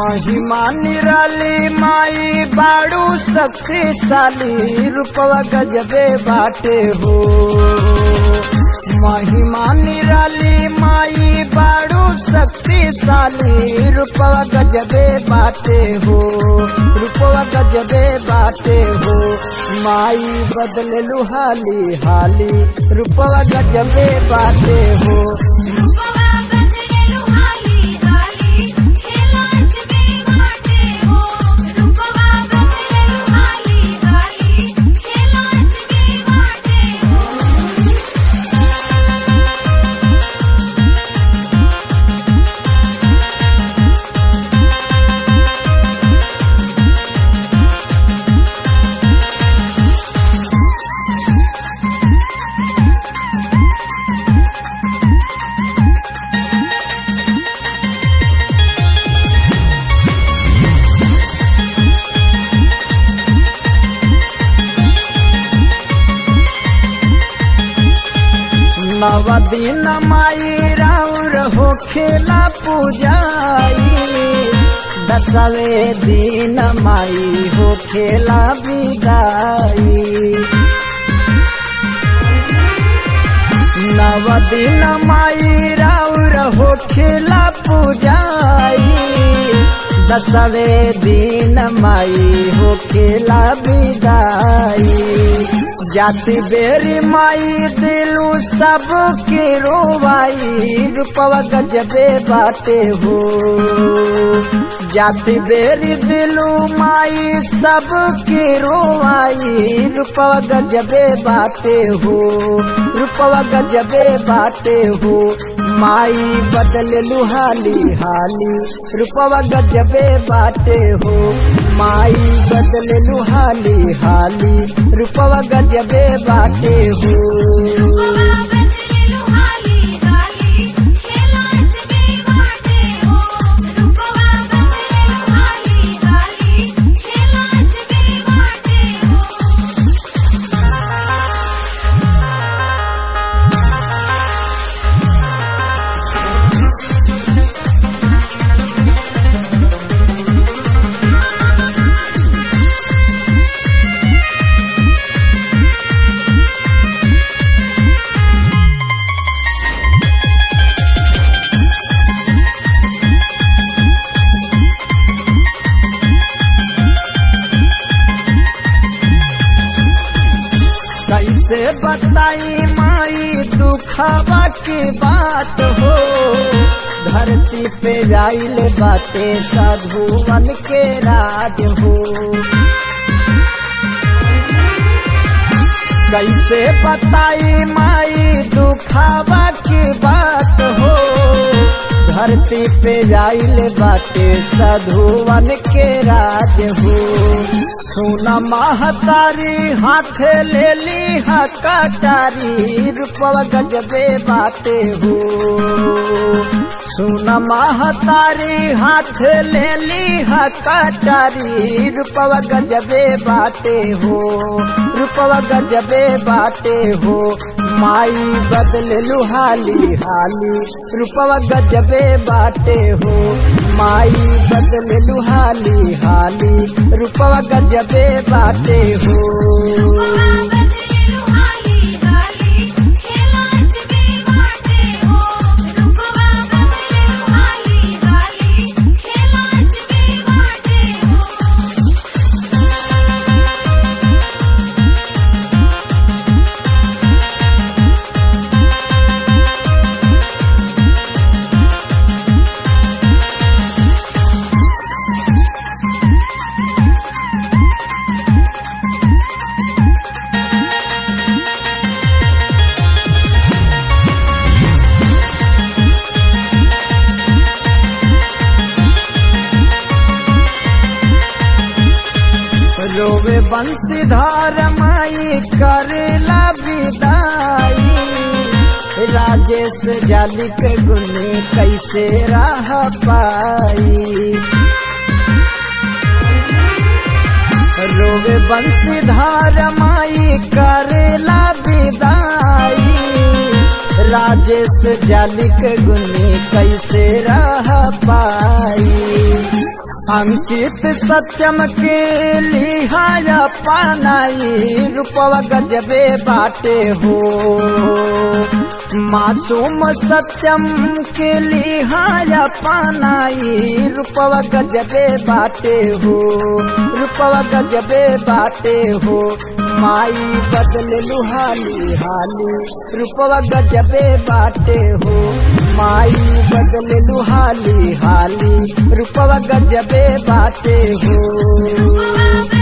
महिमा निराली माई बाड़ू शक्तिशाली रूपवा गजबे बाटे हो महिमा निराली माई बाड़ू शक्तिशाली रूपवा गजबे बाटे हो रूपवा गजबे बाटे हो माई बदले लुहाली हाली रूपवा गजबे बाटे हो रूपवा बदले लुहाली हाली खेलाच बे बाटे हो रूपवा बदले लुहाली हाली खेलाच बे बाटे हो नव दिन माई राउर हो खेला पूजाई दसवे दिन माई हो खेला विदाई नव दिन माई राउर हो खेला पूजाई दसवे दिन माई हो खेला विदाई जाति बेरी माई दिलू सब के रोवाई रूपवा गजबे बाटे हो जाति बेरी दिलू माई सब के रोवाई रूपवा गजबे बाटे हो रूपवा गजबे बाटे हो माई बदले लुहाली हाली रूपवा गजबे बाटे हो माई बदले लुहाली हाली रूपवा गजबे बाटे हो रूपवा बदले लुहाली हाली खेलाच बे बाटे हो रूपवा बदले लुहाली हाली खेलाच बे बाटे हो कैसे बताई माई दुखावा की बात हो धरती पे आइल बाटे साधुवन के राज हो कैसे बताई माई दुखावा की बात हो धरती पे आइल बाटे साधुवन के राज हो सोना महतारी हाथ ले ली हा कटारी रूपवा गजबे बाटे हो सोना महतारी हाथ ले ली हा कटारी रूपवा गजबे बाटे हो रूपवा गजबे बाटे हो माई बदले लुहाली हाली रूपवा गजबे बाटे हो माई बदले लुहाली हाली रूपवा गजबे बाटे हो रूपवा बदले लुहाली हाली खेलाच बे बाटे हो रूपवा बदले लुहाली हाली खेलाच बे बाटे हो रोवे बंशीधार माई करेला विदाई राजेश जाली के गुने कैसे रह पाई रोवे बंशीधार माई करेला विदाई राजेश जालिक गुनी कैसे रह पाई अंकित सत्यम के लिहाया पानाई रूपवा गजबे बाटे हो मासूम सत्यम के लिहाया पानाई रूपवा गजबे बाटे हो रूपवा गजबे बाटे हो माई बदल लुहाली हाली रूपवा गजबे बाटे हो माई बदल लुहाली हाली रूपवा गजबे बाटे हो रूपवा